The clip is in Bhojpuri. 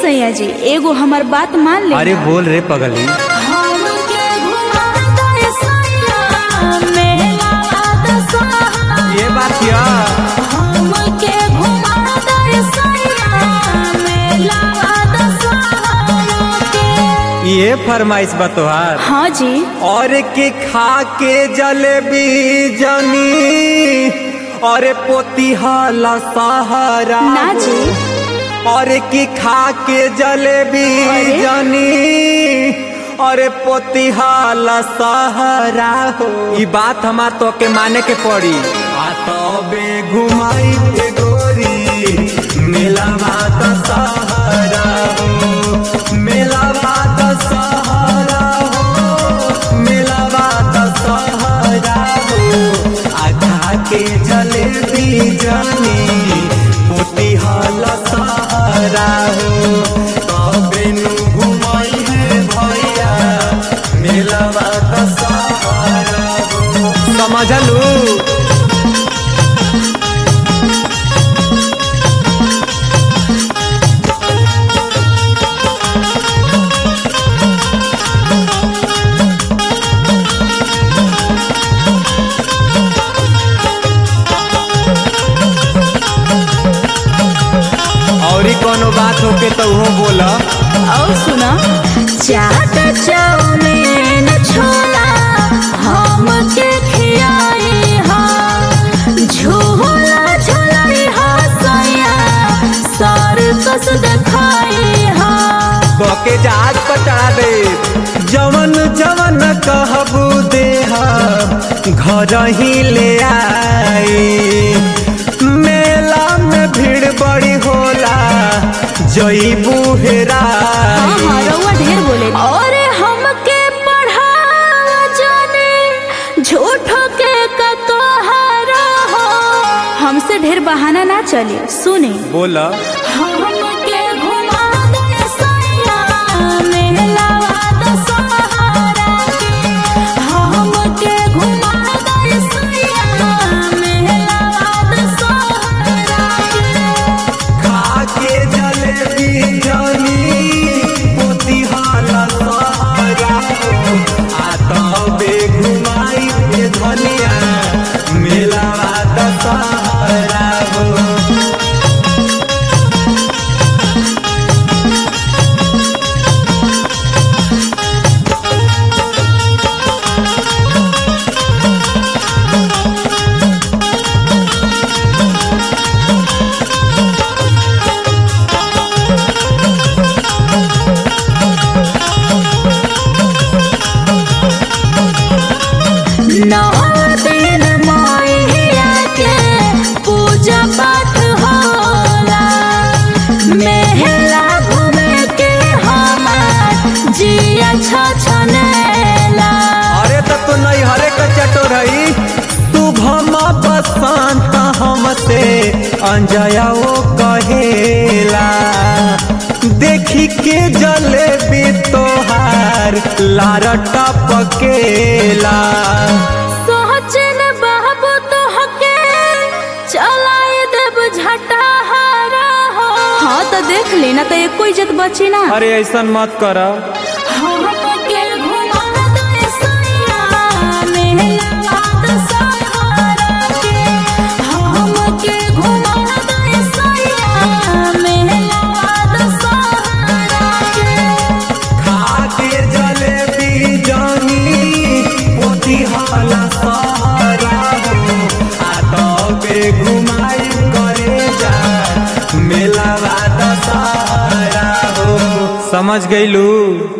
सैया जी एगो हमार बात मान ले अरे बोल रे पगली हमके घुमा दे सैया मेला दशहरा ये बात या हमके घुमा दे सैया मेला दशहरा के ये फरमाइश बा तोहार हाँ जी और के खा के जलेबी जनी और पोती हाला सहारा ना जी और की खा के जलेबी अरे? जनी और पोती हाला सहारा हो ई बात हमार तो के माने के पड़ी आ तबे घुमाई के गोरी मेला बात सहारा हो मेला बात सहारा हो मेला बात सहारा हो आधा के जलेबी जानी पोती हाल सहारा हो तबे नु घुमाई है भैया मेला बात सहारा हो समझलू और ही कोनो बात होके तो वो बोला और सुना चाट चाउमीन छोला हमके खियाई हा झूला झुलाई हा सैया सर्कस दिखाई हा बके जहाज पर चढ़ा दे जवन जवन कहबू दे घर ही ले आई मेला में भीड़ बड़ी होला जईबू हाँ हेराई हाँ रउआ ढेर बोले और हमके पढ़ा जाने झूठो के ककहरा हो हमसे ढेर बहाना ना चले सुने बोला हमके घुमा दे सैया मेलावा दशहरा के हमके घुमा दे सैया मेलावा दशहरा के खा के जलेबी जानी पोती हाला सहारा हो आ तबे घुमाई के धनिया मेला दशहरा हो नौ दिन मैया के पूजा पाठ होला मेहला घूमे के हमार जिया छछनेला अरे तो तू नहीं हरे का चटोर हई शुभम बसंत हमसे अंजया वो कहेला देखी के जलेबी तोहार लार टपकेला सोचन बाबू तो हके चलाए देव झटा हारा हो हाँ तो देख लेना तो एको इज्जत बची ना अरे ऐसा मत कर हमके घुमा दे सैया मेहला दशहरा के हमके घुमा दे सैया मेहला दशहरा के खा के जलेबी जानी पोती हाला सहारा हो आ तबे घुमाई करे जा मेला दशहरा हो समझ गईलू